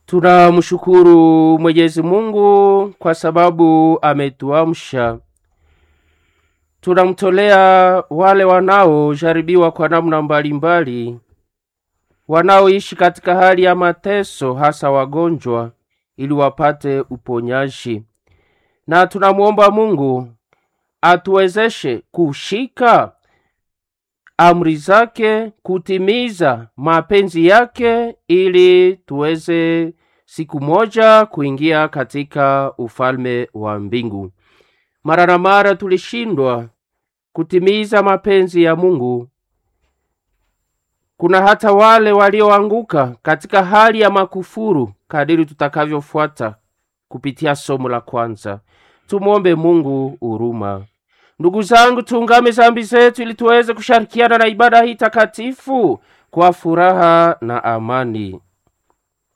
Tunamshukuru Mwenyezi Mungu kwa sababu ametuamsha. Tunamtolea wale wanaojaribiwa kwa namna mbalimbali, wanaoishi katika hali ya mateso, hasa wagonjwa, ili wapate uponyaji, na tunamwomba Mungu atuwezeshe kushika amri zake, kutimiza mapenzi yake, ili tuweze siku moja kuingia katika ufalme wa mbingu. Mara na mara tulishindwa kutimiza mapenzi ya Mungu. Kuna hata wale walioanguka katika hali ya makufuru, kadiri tutakavyofuata kupitia somo la kwanza. Tumwombe Mungu huruma. Ndugu zangu, tuungame zambi zetu ili tuweze kushirikiana na ibada hii takatifu kwa furaha na amani.